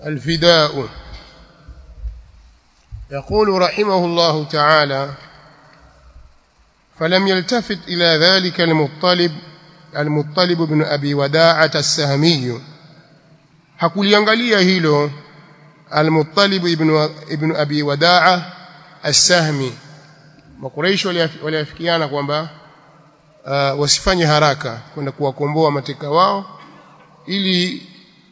الفداء يقول رحمه الله تعالى فلم يلتفت إلى ذلك المطلب المطلب بن أبي وداعة السهمي hakuliangalia hilo al-Muttalib ibn ibn Abi Wadaa as-Sahmi Makuraish waliafikiana kwamba uh, wasifanye haraka kwenda kuwakomboa mateka wao ili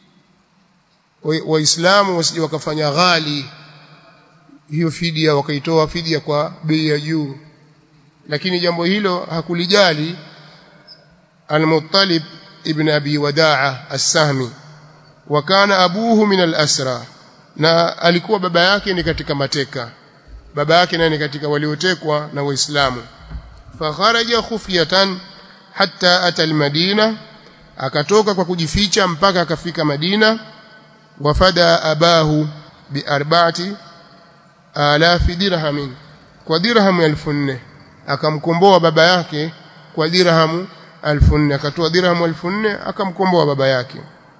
waislamu wa wasije wakafanya ghali hiyo fidia wakaitoa fidia kwa bei ya juu lakini jambo hilo hakulijali al-Muttalib ibn Abi Wadaa as-Sahmi wa kana abuhu min al-asra na alikuwa baba yake ni katika mateka baba yake naye ni katika waliotekwa na waislamu fa kharaja khufyatan hatta ata al-Madina akatoka kwa kujificha mpaka akafika Madina wafada abahu bi arba'ati alafi dirhamin kwa dirhamu 1400 akamkomboa baba yake kwa dirhamu 1400 akatoa dirhamu 1400 akamkomboa baba yake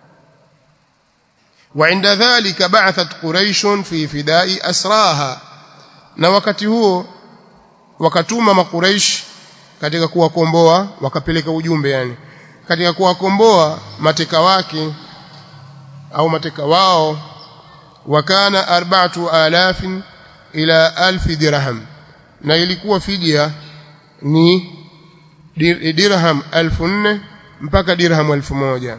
وعند ذلك بعثت قريش في فداء أسراها na wakati huo wakatuma makuraish katika kuwakomboa wakapeleka ujumbe yani katika kuwakomboa mateka wake au mateka wao wakana arba'atu alafin ila alfi dirham na ilikuwa fidia ni dirham 1400 mpaka dirham 1000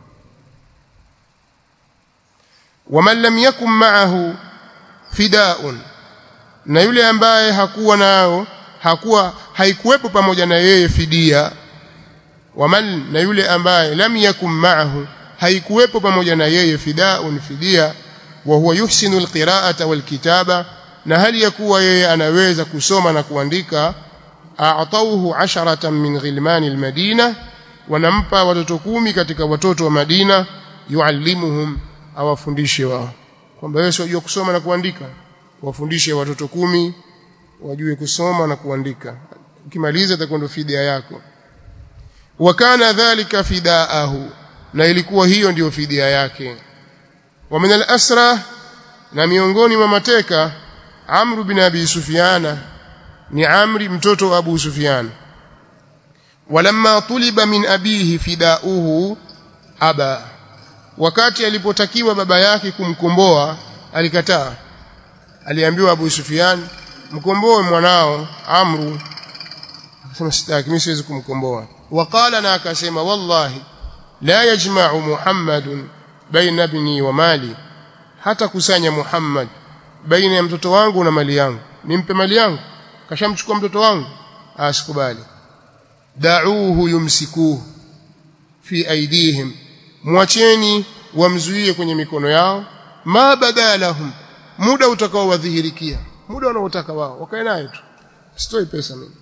waman lam yakun ma'ahu fidaun na yule ambaye hakuwa nao hakuwa haikuwepo pamoja na yeye fidia waman na yule ambaye lam yakun ma'ahu haikuwepo pamoja na yeye fidaun fidia wa huwa yuhsinu alqira'ata walkitaba na hali ya kuwa yeye anaweza kusoma na kuandika a'tauhu asharatan min ghilmani almadina wanampa watoto kumi katika watoto wa Madina yuallimuhum awafundishe wao kwamba wewe unajua kusoma na kuandika wafundishe watoto kumi wajue kusoma na kuandika ukimaliza itakwenda fidia yako wakana dhalika fidaahu na ilikuwa hiyo ndiyo fidia yake wa min al-asra na miongoni mwa mateka Amr bin Abi Sufyana ni Amri mtoto wa Abu Sufyan walamma tuliba min abihi fidauhu aba wakati alipotakiwa baba yake kumkomboa alikataa aliambiwa Abu Sufyan mkomboe mwanao Amru akasema sitaki mimi siwezi kumkomboa waqala na akasema wallahi la yajma'u Muhammadun baina ibni wa mali hata kusanya Muhammad baina ya mtoto wangu na mali yangu nimpe mali yangu kashamchukua mtoto wangu asikubali da'uhu yumsikuhu fi aidihim mwacheni wamzuie kwenye mikono yao ma badalahum muda utakao wadhihirikia muda wanaotaka wao wakae naye tu sitoi pesa mimi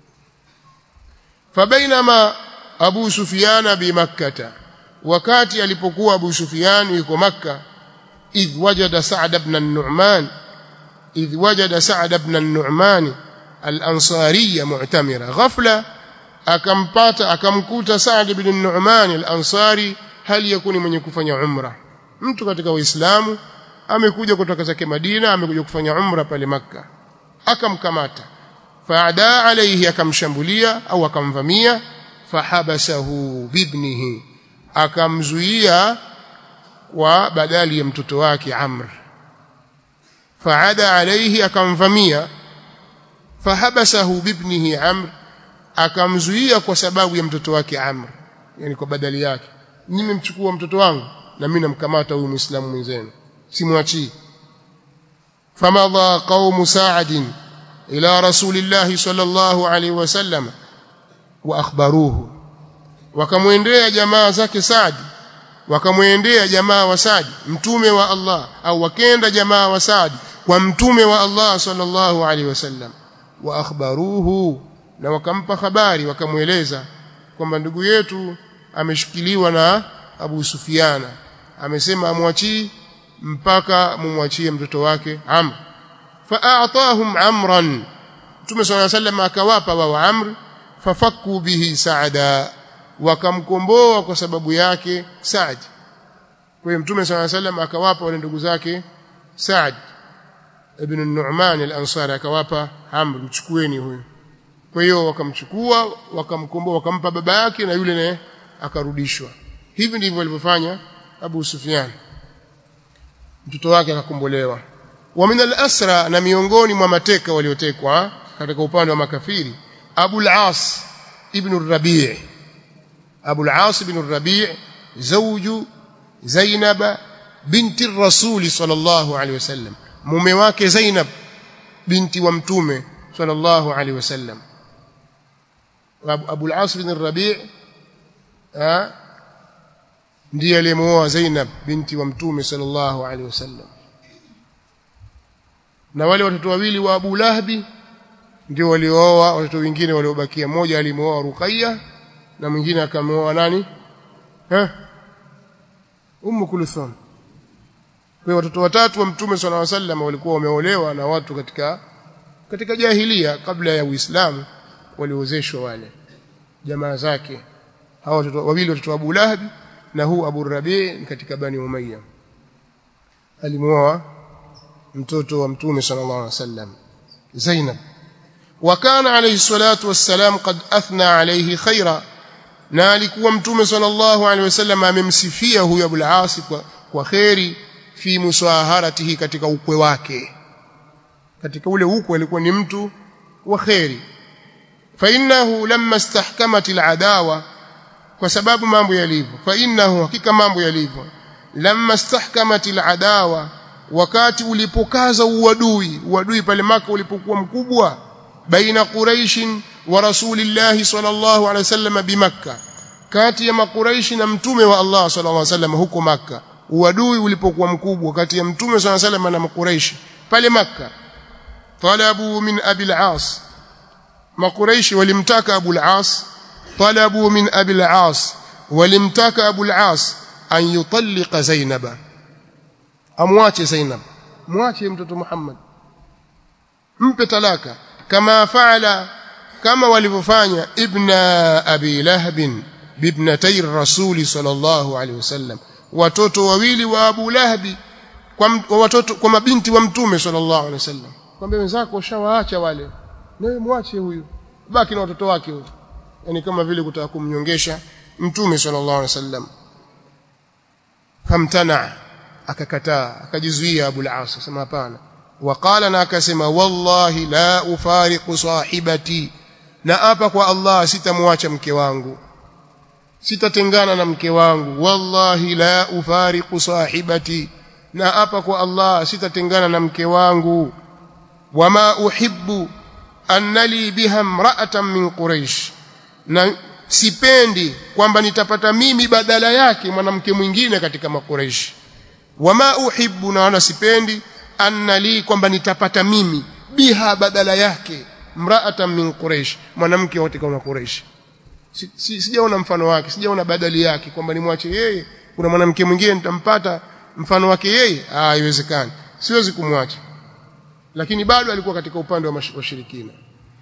fabainama Abu Sufyan bi makkata wakati alipokuwa Abu Sufyan yuko makka idh wajada Sa'd ibn an-Nu'man idh wajada Sa'd ibn an-Nu'man al-Ansari mu'tamira ghafla akampata akamkuta Sa'd ibn an-Nu'man al-Ansari hali yakuni mwenye kufanya umra mtu katika waislamu amekuja kutoka zake Madina amekuja kufanya umra pale maka akamkamata faada alayhi akamshambulia au akamvamia fahabasahu bibnihi akamzuia kwa badali ya mtoto wake Amr faada alayhi akamvamia fahabasahu bibnihi Amr akamzuia kwa sababu ya mtoto wake Amr yani kwa badali yake nimemchukua mtoto wangu na mimi namkamata huyu muislamu mwenzenu simwachii famadha qaumu sa'd ila rasulillahi sallallahu alaihi wasallam wa akhbaruhu wakamwendea jamaa zake Saad wakamwendea jamaa wa Saad mtume wa Allah au wakenda jamaa wa Saad kwa mtume wa Allah sallallahu alaihi wasallam wa akhbaruhu na wakampa habari wakamweleza kwamba ndugu yetu ameshikiliwa na Abu Sufiana amesema amwachii mpaka mumwachie mtoto wake Amr fa'atahum amran Mtume صلى الله عليه وسلم akawapa wao Amr fafakku bihi Saada wakamkomboa kwa sababu yake Saad kwa hiyo mtume swalla sallam akawapa wale ndugu zake Saad ibn Nu'man al-Ansari akawapa Amr mchukueni huyu kwa hiyo wakamchukua wakamkomboa wakampa baba yake na yule naye akarudishwa hivi ndivyo walivyofanya Abu Sufyan mtoto wake akakombolewa wa min al-asra na miongoni mwa mateka waliotekwa katika upande wa makafiri Abu al-As ibn al-Rabi' Abu al-As ibn al-Rabi' zawju Zainab binti Rasul sallallahu alaihi wasallam mume wake Zainab binti wa mtume sallallahu alaihi wasallam Abu al-As bin Rabi' ndiye aliyemuoa Zainab binti wa mtume sallallahu alaihi wasallam na wale watoto wawili wa Abu Lahabi ndio waliooa watoto wengine waliobakia mmoja alimuoa Ruqayya na mwingine akamuoa nani eh Ummu Kulthum kwa watoto watatu wa mtume sallallahu alaihi wasallam walikuwa wameolewa na watu katika katika jahilia kabla ya Uislamu waliozeshwa wale jamaa zake hao watoto wawili watoto wa Abu Lahab na huu Abu Rabi ni katika Bani Umayya alimuoa mtoto wa mtume sallallahu alaihi wasallam Zainab وكان عليه الصلاه والسلام قد اثنى عليه خيرا na alikuwa mtume sallallahu alaihi wasallam amemsifia huyo Abu al-As kwa, kwa khairi fi musaharatihi katika ukwe wake katika ule ukwe alikuwa ni mtu wa khairi fa innahu lamma istahkamat al-adawa kwa sababu mambo yalivyo fa innahu hakika mambo yalivyo lamma istahkamat al-adawa wakati ulipokaza uadui uadui pale maka ulipokuwa mkubwa baina quraish wa rasulillahi sallallahu alaihi wasallam bimakka kati ya makuraishi na mtume wa Allah sallallahu alaihi wasallam huko makka uadui ulipokuwa mkubwa kati ya mtume sallallahu alaihi wasallam na makuraishi pale makka talabu min abi al-as makuraishi walimtaka abu al-as talabu min abi al-as walimtaka abu al-as an yutalliqa zainaba amwache zainab mwache mtoto muhammad mpe talaka kama faala kama walivyofanya ibna abi lahab bibnatay rasul sallallahu alaihi wasallam watoto wawili wa abu lahabi kwa watoto kwa mabinti wa mtume sallallahu alaihi wasallam kwamba wenzako ushawaacha wale nawe mwache huyu baki na watoto wake huyu yani kama vile kutaka kumnyongesha mtume sallallahu alaihi wasallam famtana akakataa akajizuia abu al-as akasema hapana waqala na akasema wallahi la ufariqu sahibati na apa kwa Allah sitamwacha mke wangu sitatengana na mke wangu wallahi la ufariqu sahibati na apa kwa Allah sitatengana na mke wangu wama uhibbu annali biha imra'atan min quraish na sipendi kwamba nitapata mimi badala yake mwanamke mwingine katika makuraishi wama uhibbu na wala sipendi annali kwamba nitapata mimi biha badala yake mra'atan min quraish mwanamke wote kama quraish si, si, sijaona mfano wake sijaona badali yake kwamba nimwache yeye kuna mwanamke mwingine nitampata mfano wake yeye ah haiwezekani siwezi kumwacha lakini bado alikuwa katika upande wa washirikina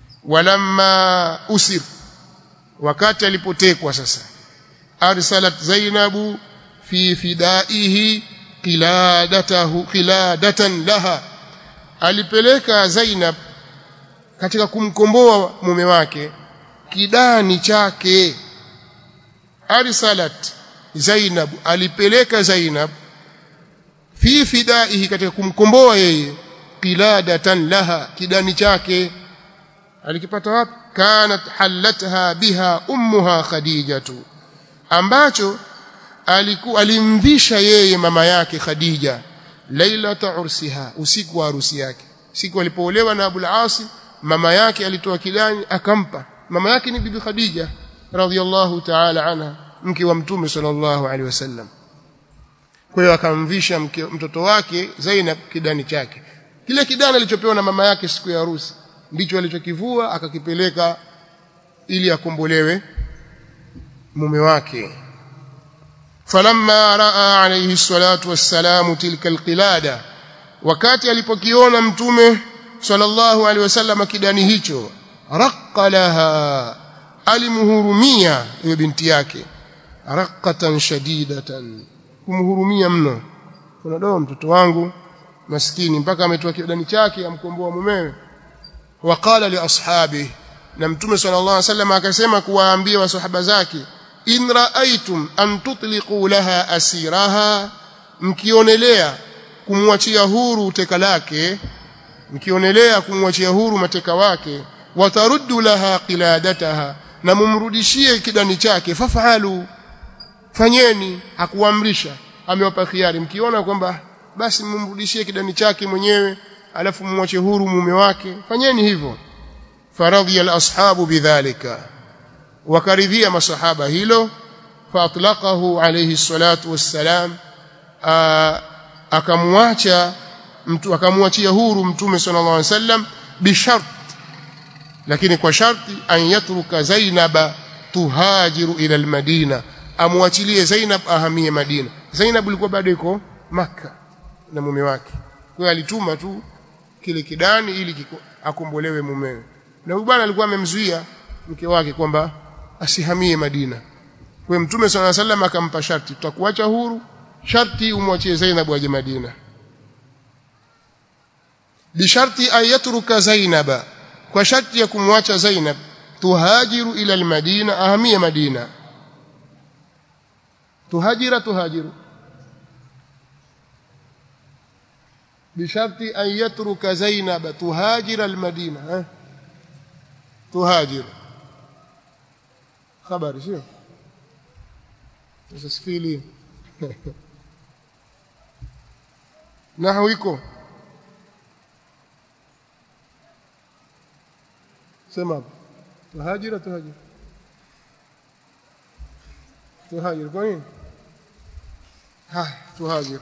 walamma usir wakati alipotekwa sasa arsalat zainabu fi fidaihi qiladatahu qiladatan laha alipeleka zainab katika kumkomboa mume wake kidani chake arsalat zainab alipeleka zainab fi fidaihi katika kumkomboa yeye qiladatan laha kidani chake alikipata wapi kanat halatha biha ummuha khadijatu ambacho aliku alimvisha yeye mama yake khadija lailata ursiha usiku wa harusi yake siku alipoolewa na abul asi mama yake alitoa kidani akampa mama yake ni bibi khadija radhiyallahu ta'ala anha mke wa mtume sallallahu alaihi wasallam kwa hiyo akamvisha mtoto wake Zainab kidani chake kile kidani alichopewa na mama yake siku ya harusi ndicho alichokivua akakipeleka ili akombolewe mume wake falamma raa alayhi salatu wassalamu tilka alqilada wakati alipokiona mtume sallallahu alaihi wasallam kidani hicho raqqa laha alimhurumia hiyo binti yake raqatan shadidatan kumhurumia mno kuna doa mtoto wangu maskini mpaka ametoa kidani chake amkomboa mumewe waqala li ashabi na mtume sallallahu alaihi wasallam akasema kuwaambia wasahaba zake in raaitum an tutliqu laha asiraha mkionelea kumwachia huru teka lake mkionelea kumwachia huru mateka wake wataruddu laha qiladataha na mumrudishie kidani chake fafalu fanyeni hakuamrisha amewapa khiari mkiona kwamba basi mumrudishie kidani chake mwenyewe alafu mwache huru mume wake fanyeni hivyo faradhiya al-ashabu bidhalika wakaridhia masahaba hilo faatlaqahu alayhi salatu wassalam akamwacha mtu akamwachia huru mtume sallallahu alaihi wasallam bishart lakini kwa sharti an yatruka zainaba tuhajiru ila almadina amwachilie zainab ahamie madina zainab ilikuwa bado iko makka na mume wake kwa hiyo alituma tu kile kidani ili kiko, akombolewe mumewe na huyu bwana alikuwa amemzuia mke wake kwamba asihamie Madina kwa mtume swalla sallam akampa sharti tutakuacha huru sharti umwachie Zainab aje Madina bisharti ayatruka Zainaba kwa sharti ya kumwacha Zainab tuhajiru ila almadina ahamie Madina tuhajira tuhajiru بشرط أن يترك زينب تهاجر المدينة ها؟ تهاجر خبر شو تسفيلي نحوكم سمع تهاجر تهاجر تهاجر كوين ها تهاجر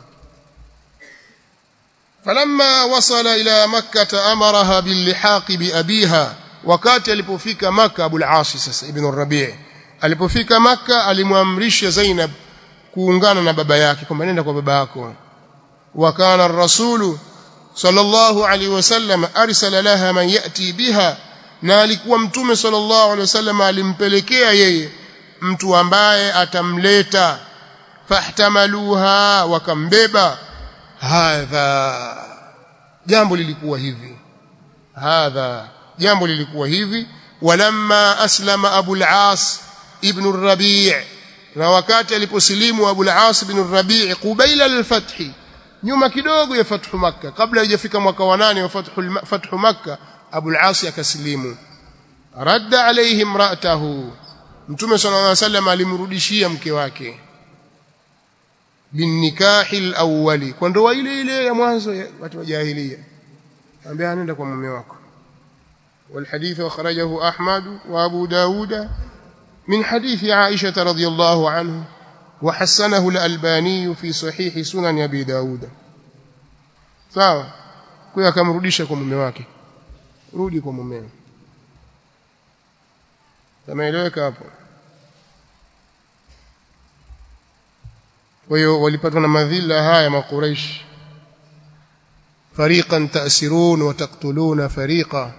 فلما وصل إلى مكة أمرها باللحاق بأبيها wakati alipofika maka Abu al-As sasa ibn Rabi' alipofika maka alimwamrisha Zainab kuungana na baba yake kwamba nenda kwa baba yako wa kana ar-rasul sallallahu alaihi wasallam arsala laha man yati biha na alikuwa mtume sallallahu alaihi wasallam alimpelekea yeye mtu ambaye atamleta fahtamaluha wakambeba hadha jambo lilikuwa hivi hadha jambo lilikuwa hivi walamma aslama abu al-as ibn ar-rabi' na wakati aliposilimu abu al-as ibn ar-rabi' qubaila al-fath nyuma kidogo ya fathu makkah kabla haijafika mwaka wa 8 wa fathu fathu makkah abu al-as akasilimu radda alayhi imra'atahu mtume sallallahu alayhi wasallam alimrudishia mke wake binikahi al-awwali kwa ndoa ile ile ya mwanzo ya watu wa jahiliya ambia anaenda kwa mume wako والحديث أخرجه أحمد وأبو داود من حديث عائشة رضي الله عنه وحسنه الألباني في صحيح سنن أبي داود sawa kwa akamrudisha kwa mume wake rudi kwa mume tameeleweka hapo kwa hiyo walipatwa na madhila haya makuraish fariqan ta'sirun wa taqtuluna fariqa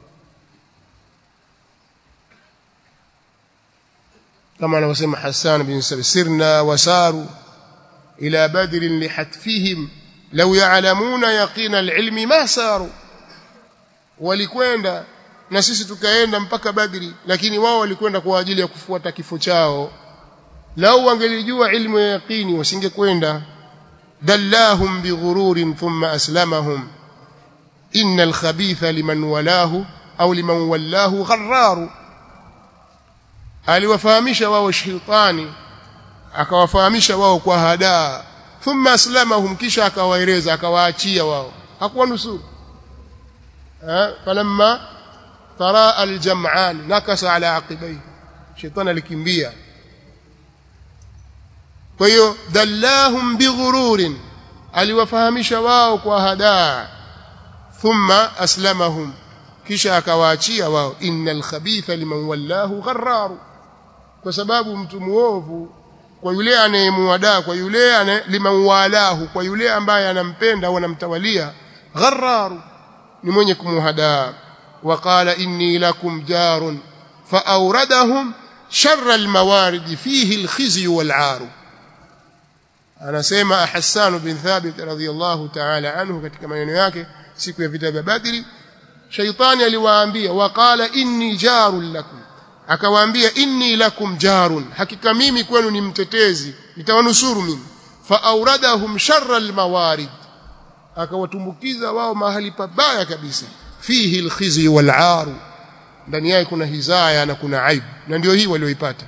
كما anavyosema Hassan bin Sabit sirna wasaru ila badr lihatfihim law ya'lamuna yaqina alilmi ma saru walikwenda na sisi tukaenda mpaka Badri lakini wao walikwenda kwa ajili ya kufuata kifo chao lau wangelijua ilmu ya yaqini wasingekwenda dallahum bighururin thumma aslamahum innal khabitha liman walahu au liman wallahu gharraru aliwafahamisha wao shaitani akawafahamisha wao kwa hadaa thumma aslamahum kisha akawaeleza akawaachia wao hakuwanusuru falamma tara aljam'an nakasa ala aqibai shaitani alikimbia kwa hiyo dallahum bighururin aliwafahamisha wao kwa hadaa thumma aslamahum kisha akawaachia wao innal khabitha liman wallahu gharraru kwa sababu mtu muovu kwa yule anayemuadaa kwa yule liman walahu kwa yule ambaye anampenda au anamtawalia gharraru ni mwenye kumuhadaa waqala inni lakum jarun faawradahum sharra almawarid fihi alkhizyu wal'aru anasema Hassan bin Thabit radhiyallahu ta'ala anhu katika maneno yake siku ya vita vya Badri shaitani aliwaambia waqala inni jarun lakum akawaambia inni lakum jarun hakika mimi kwenu ni mtetezi nitawanusuru mimi fa auradahum sharra almawarid akawatumbukiza wao mahali pabaya kabisa fihi alkhizi wal'aru ndani yake kuna hizaya na kuna aibu na ndio hii walioipata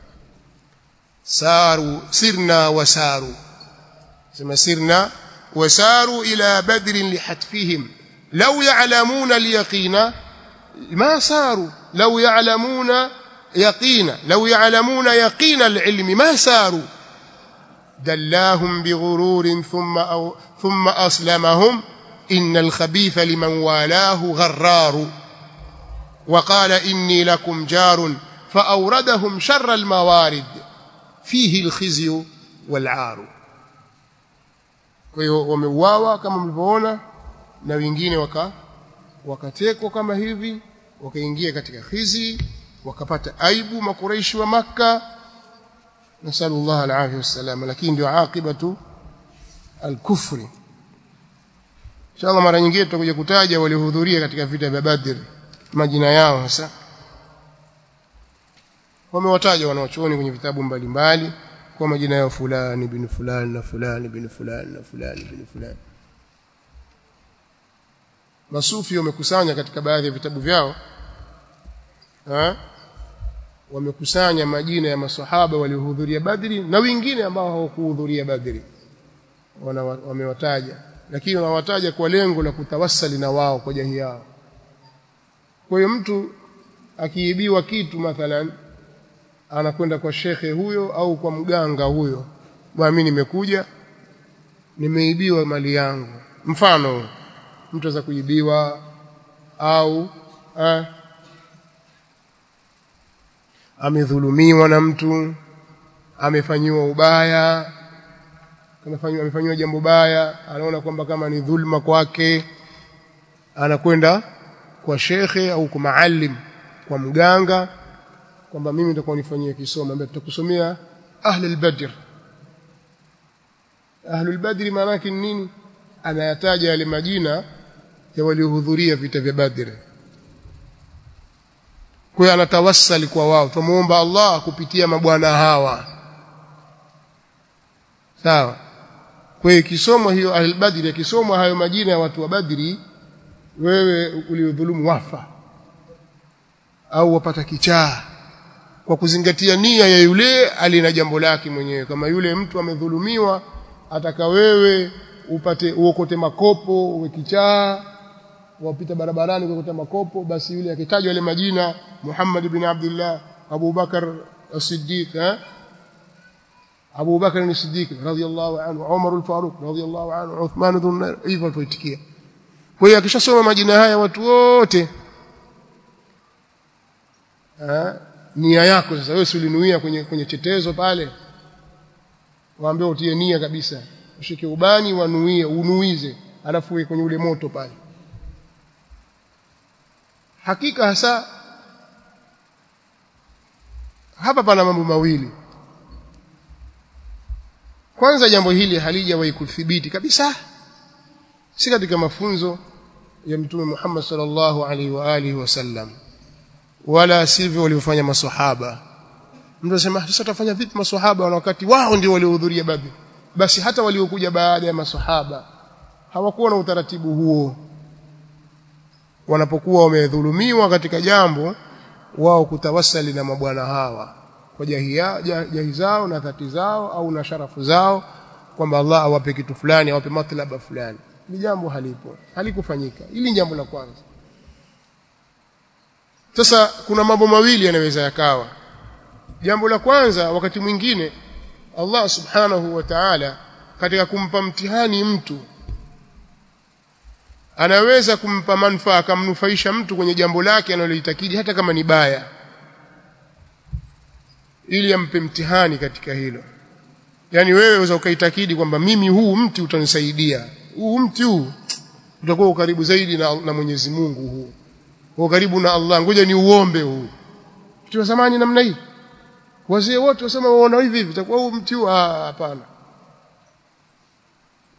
saru sirna wasaru sema sirna wasaru ila badrin lihatfihim law ya'lamuna alyaqina ma saru law ya'lamuna yaqina law ya'lamuna yaqina alilmi ma saru دلاهم بغرور ثم أو ثم أسلمهم إن الخبيث لمن والاه غرار وقال إني لكم جار فأوردهم شر الموارد فيه الخزي والعار kwa hiyo wameuawa kama mlivyoona na wengine waka wakatekwa kama hivi wakaingia katika khizi wakapata aibu makureishi wa makka nasallallahu alaihi wasallam lakini ndio akibatu alkufri inshallah mara nyingine tutakuja kutaja waliohudhuria katika vita vya badr majina yao hasa wamewataja wanaochuoni kwenye vitabu mbalimbali kwa majina yao fulani bin fulani na fulani bin fulani na fulani bin fulani masufi wamekusanya katika baadhi ya vitabu vyao ha? wamekusanya majina ya masahaba waliohudhuria badri na wengine ambao hawakuhudhuria badri wamewataja lakini wanawataja kwa lengo la kutawassali na wao kwa jahi yao kwa hiyo mtu akiibiwa kitu mathalan anakwenda kwa shekhe huyo au kwa mganga huyo bwana mimi nimekuja nimeibiwa mali yangu mfano mtu aweza kuibiwa au eh, amedhulumiwa na mtu amefanyiwa ubaya amefanyiwa amefanyiwa jambo baya anaona kwamba kama ni dhulma kwake anakwenda kwa shekhe au kwa maalim kwa mganga kwamba mimi nitakuwa nifanyie kisomo ambaye tutakusomea ahli al-badr ahli al-badr maana yake nini anayataja yale majina ya waliohudhuria vita vya badr kwa hiyo anatawassali kwa wao tumuomba Allah kupitia mabwana hawa sawa kwa hiyo kisomwa hiyo ahli al-badr kisomwa hayo majina ya watu wa badri wewe uliodhulumu wafa au wapata kichaa kwa kuzingatia nia ya yule alina jambo lake mwenyewe kama yule mtu amedhulumiwa ataka wewe upate uokote makopo uwe kichaa wapita barabarani kuokota makopo basi yule akitajwa yale majina Muhammad ibn Abdullah Abu Bakar as-Siddiq eh Abu Bakar as-Siddiq radhiyallahu anhu Umar al-Faruq radhiyallahu anhu Uthman ibn hivyo tuitikia kwa hiyo akishasoma majina haya watu wote eh nia yako sasa wewe ulinuia kwenye kwenye chetezo pale waambie utie nia kabisa ushike ubani wanuie unuize alafu uwe kwenye ule moto pale hakika hasa hapa pana mambo mawili kwanza jambo hili halijawahi kuthibiti kabisa si katika mafunzo ya mtume Muhammad sallallahu alaihi wa alihi wasallam wala sivyo waliofanya maswahaba mtu anasema sasa tutafanya vipi maswahaba na wakati wao ndio waliohudhuria badri basi hata waliokuja baada ya maswahaba hawakuwa na utaratibu huo wanapokuwa wamedhulumiwa katika jambo wao kutawasali na mabwana hawa kwa jahia jahi zao na dhati zao au na sharafu zao kwamba Allah awape kitu fulani awape matlaba fulani ni jambo halipo halikufanyika hili ni jambo la kwanza sasa kuna mambo mawili yanaweza yakawa jambo la kwanza wakati mwingine Allah subhanahu wa ta'ala katika kumpa mtihani mtu anaweza kumpa manufaa akamnufaisha mtu kwenye jambo lake analolitakidi hata kama ni baya ili ampe mtihani katika hilo yani wewe unaweza ukaitakidi kwamba mimi huu mti utanisaidia huu mti huu utakuwa ukaribu zaidi na, na Mwenyezi Mungu huu kwa karibu na Allah ngoja ni uombe huu mti wa zamani namna hii wazee wote wasema waona hivi hivi itakuwa huu mti huu hapana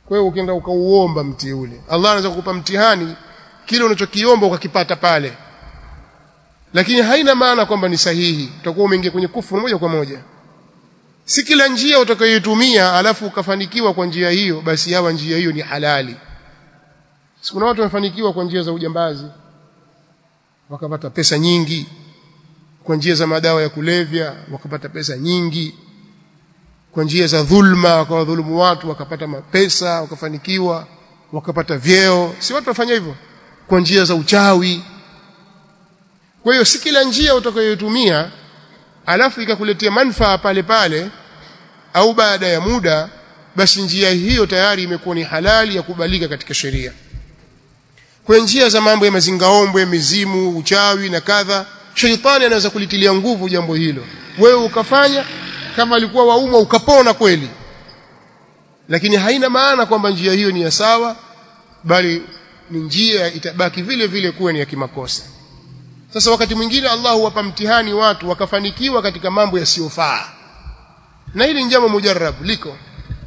kwa hiyo ukienda ukauomba mti ule Allah anaweza kukupa mtihani kile unachokiomba ukakipata pale lakini haina maana kwamba ni sahihi utakuwa umeingia kwenye kufuru moja kwa moja si kila njia utakayoitumia alafu ukafanikiwa kwa njia hiyo basi hawa njia hiyo ni halali kuna watu wamefanikiwa kwa njia za ujambazi wakapata pesa nyingi kwa njia za madawa ya kulevya wakapata pesa nyingi kwa njia za dhulma wakawadhulumu watu wakapata mapesa wakafanikiwa wakapata vyeo si watu wafanya hivyo kwa njia za uchawi kwa hiyo si kila njia utakayoitumia alafu ikakuletea manufaa pale pale au baada ya muda basi njia hiyo tayari imekuwa ni halali ya kubalika katika sheria kwa njia za mambo ya mazingaombwe mizimu uchawi na kadha sheitani anaweza kulitilia nguvu jambo hilo wewe ukafanya kama alikuwa waumwa ukapona kweli lakini haina maana kwamba njia hiyo ni ya sawa bali ni njia itabaki vile vile kuwa ni ya kimakosa sasa wakati mwingine Allah huwapa mtihani watu wakafanikiwa katika mambo yasiyofaa na hili ni jambo mujarrab liko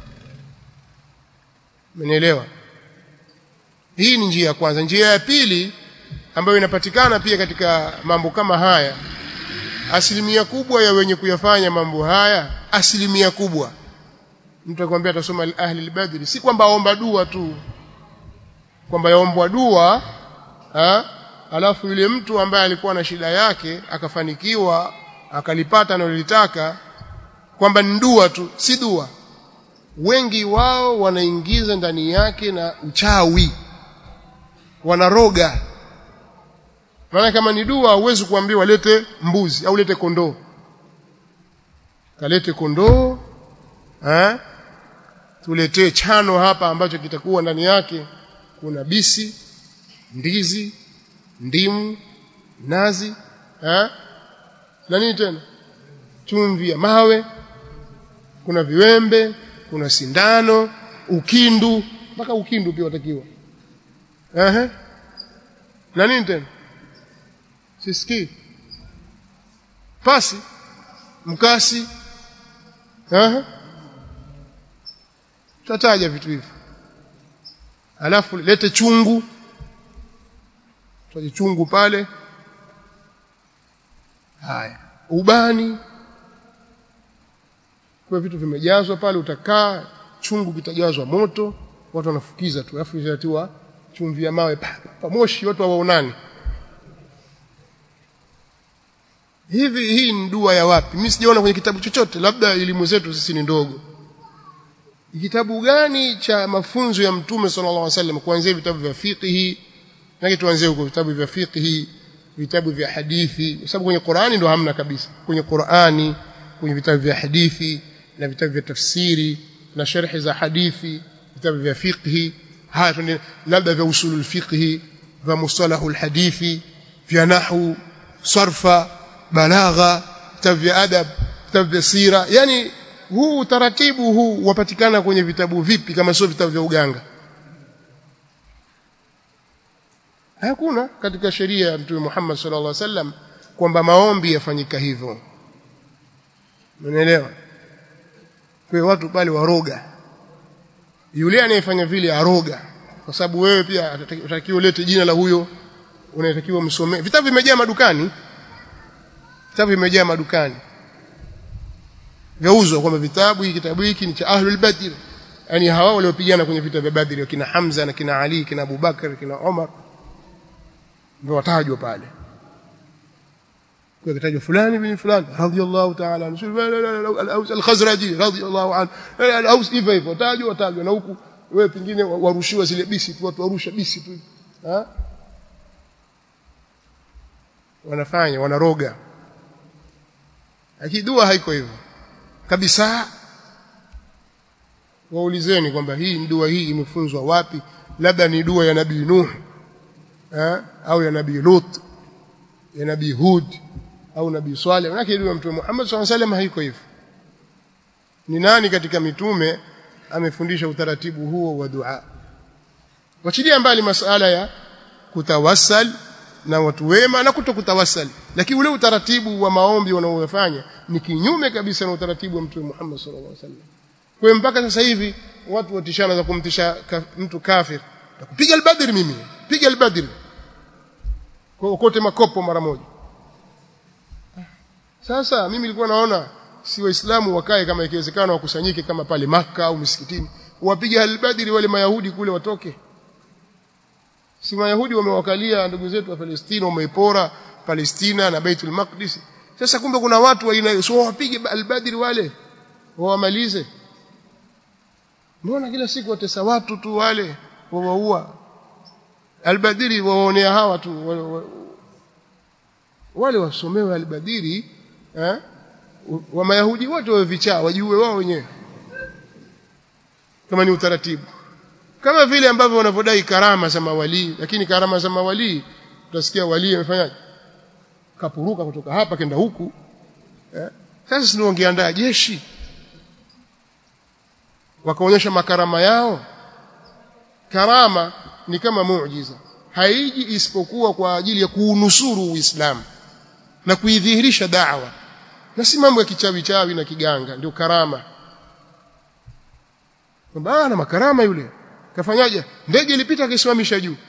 Mmenielewa hii ni njia ya kwanza njia ya pili ambayo inapatikana pia katika mambo kama haya asilimia kubwa ya wenye kuyafanya mambo haya asilimia kubwa mtu akwambia atasoma ahli al-badri si kwamba aomba dua tu kwamba yaombwa dua ha? alafu yule mtu ambaye alikuwa na shida yake akafanikiwa akalipata analolitaka kwamba ni dua tu si dua wengi wao wanaingiza ndani yake na uchawi wanaroga maana kama ni dua huwezi kuambiwa lete mbuzi au lete kondoo kalete kondoo eh tuletee chano hapa ambacho kitakuwa ndani yake kuna bisi ndizi ndimu nazi eh na nini tena chumvi ya mawe kuna viwembe kuna sindano ukindu mpaka ukindu pia watakiwa ehe na nini tena sisikii pasi mkasi ehe tataja vitu hivi alafu lete chungu tutaje chungu pale haya ubani kwa vitu vimejazwa pale utakaa chungu kitajazwa moto watu wanafukiza tu alafu itatiwa chumvi ya mawe pamoshi watu hawaonani hivi hii ni dua ya wapi mimi sijaona kwenye kitabu chochote labda elimu zetu sisi ni ndogo kitabu gani cha mafunzo ya mtume sallallahu alaihi wasallam kuanzia vitabu vya fiqh na tuanzie huko vitabu vya fiqh vitabu vya hadithi kwa sababu kwenye Qur'ani ndo hamna kabisa kwenye Qur'ani kwenye vitabu vya hadithi na vitabu vya tafsiri na sharhi za hadithi vitabu vya fiqh haya tunde labda vya usulul fiqh vya mustalahul hadithi vya nahwu sarfa balagha vitabu vya adab vitabu vya sira yani huu utaratibu huu wapatikana kwenye vitabu vipi kama sio vitabu vya uganga hakuna katika sheria ya Mtume Muhammad sallallahu alaihi wasallam kwamba maombi yafanyika hivyo unaelewa kwa watu pale waroga yule anayefanya vile aroga kwa sababu wewe pia unatakiwa ulete jina la huyo unatakiwa msomee vitabu vimejaa madukani vitabu vimejaa madukani vyauzwa kwamba vitabu hiki kitabu hiki ni cha ahlul badr yani hawa waliopigana kwenye vita vya badri kina Hamza na kina Ali kina Abubakar kina Umar ndio watajwa pale kwa kitajwa fulani bin fulani radiyallahu ta'ala al-Aus al-Khazraji radiyallahu anhu al-Aus hivyo hivyo watajwa watajwa na huku wewe pingine warushiwa zile bisi tu watu warusha bisi tu ha wanafanya wanaroga akidua haiko hivyo kabisa waulizeni kwamba hii dua hii imefunzwa wapi labda ni dua ya nabii Nuh eh, au ya nabii Lut ya nabii Hud au nabii Saleh manake dua mtume Muhammad SAW alaihi haiko hivyo ni nani katika mitume amefundisha utaratibu huo wa dua wachilia mbali masala ya kutawassal na watu wema na kutokutawassal lakini ule utaratibu wa maombi wanaofanya ni kinyume kabisa na utaratibu wa mtume Muhammad sallallahu alaihi wasallam kwa mpaka sasa hivi watu watishana za kumtisha ka, mtu kafir kupiga albadri mimi piga albadri kwa kote makopo mara moja sasa mimi nilikuwa naona si waislamu wakae kama ikiwezekana wakusanyike kama pale maka au misikitini wapige albadri wale mayahudi kule watoke si mayahudi wamewakalia ndugu zetu wa Palestina wameipora Palestina na Baitul Maqdis sasa kumbe kuna watu wa aina hiyo so wapige albadri wale wawamalize mbona kila siku watesa watu tu wale wawaua albadiri waonea hawa tu wale, wale wasomewe albadiri eh wa mayahudi wote wawe vichaa wajue wao wenyewe kama ni utaratibu kama vile ambavyo wanavyodai karama za mawali lakini karama za mawali utasikia wali amefanyaje kapuruka kutoka hapa kenda huku eh sasa sisi wangeandaa jeshi wakaonyesha makarama yao karama ni kama muujiza haiji isipokuwa kwa ajili ya kuunusuru uislamu na kuidhihirisha da'wa na si mambo ya kichawi chawi na kiganga ndio karama kwamba ana makarama yule kafanyaje ndege ilipita akisimamisha juu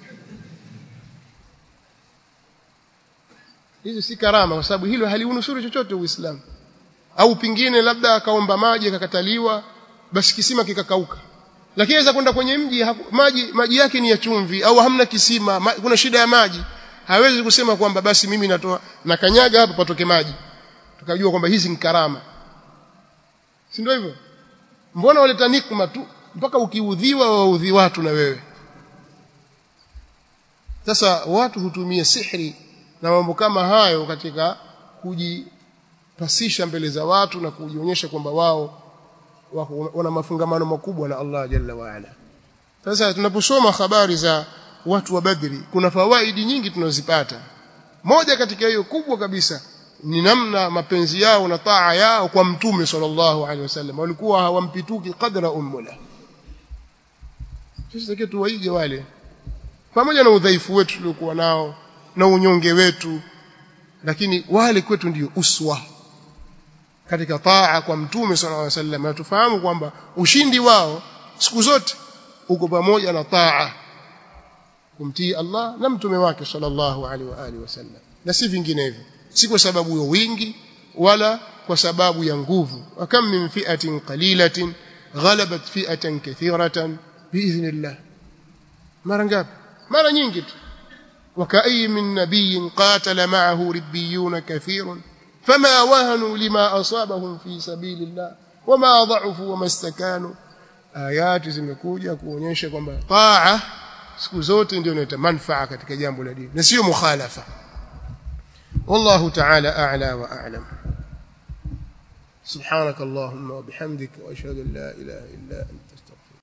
hizi si karama kwa sababu hilo haliunusuru chochote uislamu au pingine labda akaomba maji akakataliwa basi kisima kikakauka lakini aweza kwenda kwenye mji maji maji yake ni ya chumvi au hamna kisima ma, kuna shida ya maji hawezi kusema kwamba basi mimi natoa na kanyaga hapa patoke maji tukajua kwamba hizi ni karama si ndio hivyo mbona waleta nikma tu mpaka ukiudhiwa waudhi watu na wewe sasa watu hutumia sihri na mambo kama hayo katika kujipasisha mbele za watu na kujionyesha kwamba wao wana mafungamano makubwa na Allah jalla wa ala sasa tunaposoma habari za watu wa Badri kuna fawaidi nyingi tunazipata moja katika hiyo kubwa kabisa ni namna mapenzi yao na taa yao kwa mtume sallallahu alaihi wasallam walikuwa hawampituki qadra ummula sisi take tuwaige wale pamoja na udhaifu wetu tuliokuwa nao na unyonge wetu lakini wale kwetu ndiyo uswa katika taa kwa mtume sallallahu alaihi wasallam na tufahamu kwamba ushindi wao siku zote uko pamoja na taa kumtii Allah na mtume wake sallallahu alaihi wa alihi wasallam na si vinginevyo si kwa sababu ya wingi wala kwa sababu ya nguvu akam min fi'atin qalilatin ghalabat fi'atan kathiratan biidhnillah mara ngapi mara nyingi tu وكأي من نبي قاتل معه ربيون كثير فما وهنوا لما أصابهم في سبيل الله وما ضعفوا وما استكانوا آيات zimekuja kuonyesha kwamba taa siku zote ndio inaleta manufaa katika jambo la dini na sio mukhalafa والله تعالى أعلى وأعلم سبحانك اللهم وبحمدك وأشهد أن لا إله إلا أنت